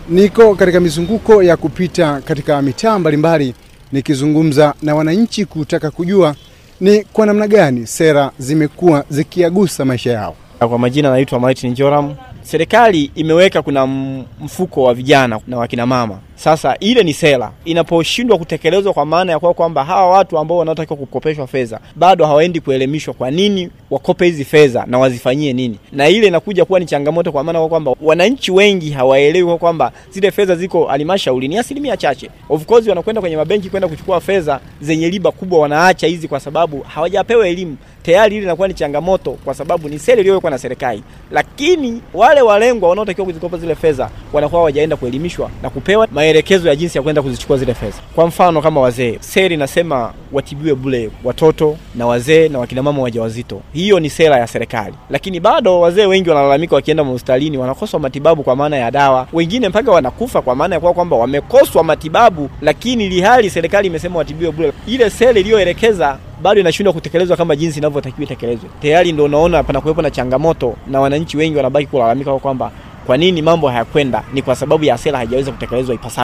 Niko katika mizunguko ya kupita katika mitaa mbalimbali nikizungumza na wananchi kutaka kujua ni kwa namna gani sera zimekuwa zikiagusa maisha yao. Kwa majina naitwa Martin Joram. Serikali imeweka kuna mfuko wa vijana na wakina mama. Sasa ile ni sera, inaposhindwa kutekelezwa, kwa maana ya kuwa kwamba hawa watu ambao wanaotakiwa kukopeshwa fedha bado hawaendi kuelimishwa kwa nini wakope hizi fedha na wazifanyie nini, na ile inakuja kuwa ni changamoto, kwa maana kwa kwamba wananchi wengi hawaelewi kwa kwamba zile fedha ziko halmashauri ni asilimia chache. Of course wanakwenda kwenye mabenki kwenda kuchukua fedha zenye riba kubwa, wanaacha hizi kwa sababu hawajapewa elimu tayari. Ile inakuwa ni changamoto, kwa sababu ni sera iliyowekwa na serikali, lakini wale walengwa wanaotakiwa kuzikopa zile fedha wanakuwa hawajaenda kuelimishwa na kupewa maelekezo ya jinsi ya kwenda kuzichukua zile fedha. Kwa mfano kama wazee, sera inasema watibiwe bure watoto na wazee na wakina mama wajawazito. Hiyo ni sera ya serikali, lakini bado wazee wengi wanalalamika, wakienda hospitalini wanakoswa matibabu kwa maana ya dawa, wengine mpaka wanakufa kwa maana ya kwa kwamba wamekoswa matibabu, lakini ilihali serikali imesema watibiwe bure. Ile sera iliyoelekeza bado inashindwa kutekelezwa kama jinsi inavyotakiwa itekelezwe. Tayari ndio unaona panakuwepo na changamoto na wananchi wengi wanabaki kulalamika kwamba kwa nini mambo hayakwenda, ni kwa sababu ya sera haijaweza kutekelezwa ipasavyo.